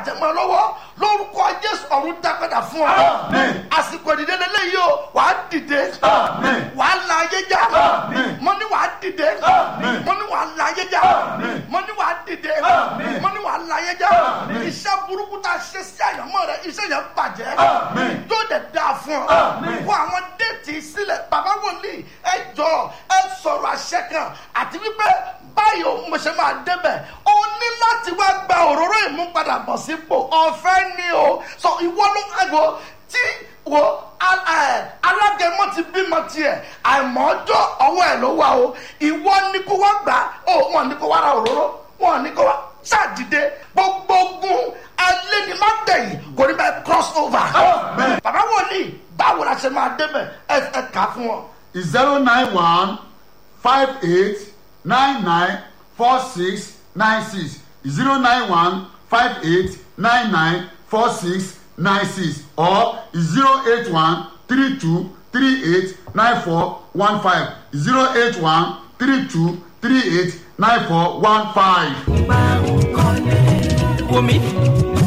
bàjẹ́ mọ́ lọ́wọ́ lórúkọ jésù ọ̀run dápadà fún ọ Àmín. àsìkò ìdílé lélẹ́yìí o wàá dìde Àmín. wàá la ayé já Àmín. mo ní wàá dìde Àmín. mo ní wàá la ayé já Àmín. mo ní wàá dìde Àmín. mo ní wàá la ayé já Àmín. iṣẹ́ burúkú tá a ṣe sí àyànmọ́ rẹ iṣẹ́ yẹn bàjẹ́ Àmín. yóò dẹ̀ dáa fún ọ Àmín. kó àwọn déètì sílẹ̀ bàbá wòlíì ẹ jọ ẹ sọ̀rọ̀ àṣẹ kan àti wípé báyìí o mo ṣe máa débẹ̀ o ní láti wá gba òróró ìmúpadàbọ̀ sípò ọ̀fẹ́ ni o sọ ìwọ ló ẹ̀gbọ́ tí wo al- ẹ, alágẹmọ ti bímọ tiẹ̀ àìmọ́jọ́ ọwọ́ ẹ̀ ló wà o ìwọ ní kó wá gbà ó wọn ní kó wá ra òróró wọn ní kó wá ṣàdìde gbogbo ogun alẹ́ ni má gbẹ̀yìn kò ní bẹ́ẹ̀ cross over Amen. bàbá wòlíì báwo la ṣe máa débẹ̀ ẹ ẹ kà á fún wọn. zero nine one five eight nine nine four six nine six zero nine one five eight nine nine four six nine six or zero eight one three two three eight nine four one five zero eight one three two three eight nine four one five. wò mí